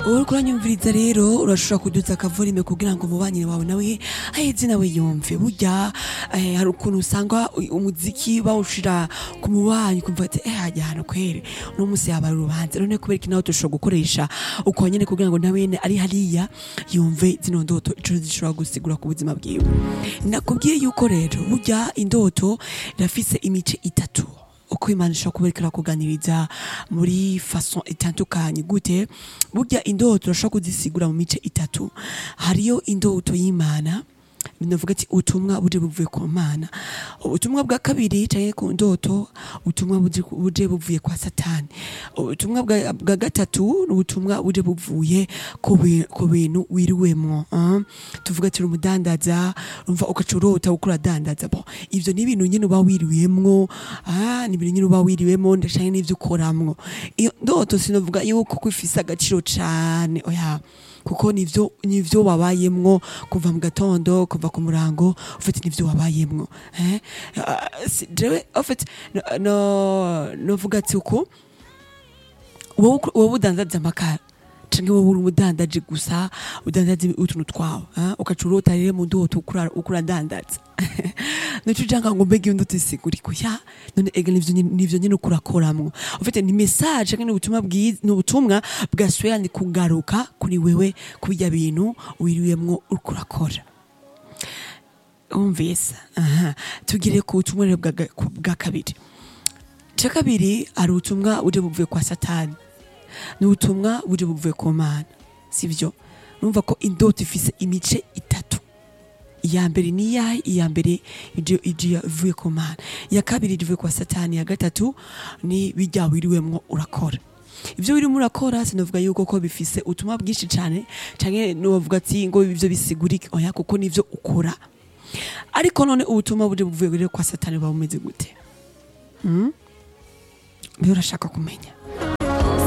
uriko uranyumviriza rero urashobora kuduza akavorime kugira ngo umubanyi wawe nawe aheze nawe yumve burya eh, hari ukuntu usanga u- umuziki bawushira ku mubanyi ukumva ati eh hajya hano kweri uno munsi yaba ari urubanza none kubera iki nawe dushobora gukoresha uko nyene kugira ngo nawe nyene ari hariya yumve zino ndoto ico zishobora gusigura ku buzima bwiwe nakubwiye yuko rero burya indoto irafise imice itatu uko imana ishobora kuberekera kuganiriza muri fason itandukanye gute burya indoto urashobora kuzisigura mu mice itatu hariyo indoto y'imana binavuga ati ubutumwa buje buvuye ku mana ubutumwa bwa kabiri canke ku ndoto ubutumwa buje buje buvuye kwa satani ubutumwa bwa bwa gatatu ni ubutumwa buje buvuye ku bi- ku bintu wiriwemwo ah. tuvuga ati uri umudandaza umva ugaca urota uko uradandaza bo ivyo ni ibintu nyene uba wiriwemwo ah, ni ibintu nyene uba wiriwemwo ndashaka n'ivyo ukoramwo iyo ndoto sinovuga yuko ko ifise agaciro cane oya kuko nivyo nivyo wabayemwo kuva mu gatondo kuva ku murango ufite nivyo wabayemwo eh Ah, si- jewe ufite no no- novuga ati uko wowe uko- wowe udandaza amakara canke wowe uri umudandaji gusa udandaza utuntu twawe ah, ugaca urota rero mu ndoto uko ura- uko uradandaza nico ujanga ngo mbega iyo ndoto isigurika ya none ega nivyo nyene- nivyo nyene uko urakoramwo ufite ni message canke ni ubutumwa bwiza ni ubutumwa bwasuye ni kugaruka kuri wewe kubirya bintu wiriwemwo uriko urakora umvise aha tugire ku butumwa rero bwa ga- ku- bwa kabiri ca kabiri hari ubutumwa buje buvuye kwa satani ni ubutumwa buje buvuye ku mana sivyo numva ko indoto ifise imice itatu iya mbere ni iyahe iya mbere ije ije ivuye ku mana iya kabiri ije ivuye kwa satani iya gatatu ni bijya wiriwemwo urakora ivyo wirimo urakora sinavuga yuko ko bifise ubutumwa bwinshi cane canke novuga ati ngo ivyo bisigurike oya kuko nivyo ukora ariko none ubutumwa buje buvuye rero kwa satani buba bumeze gute hmm? Mbe urashaka kumenya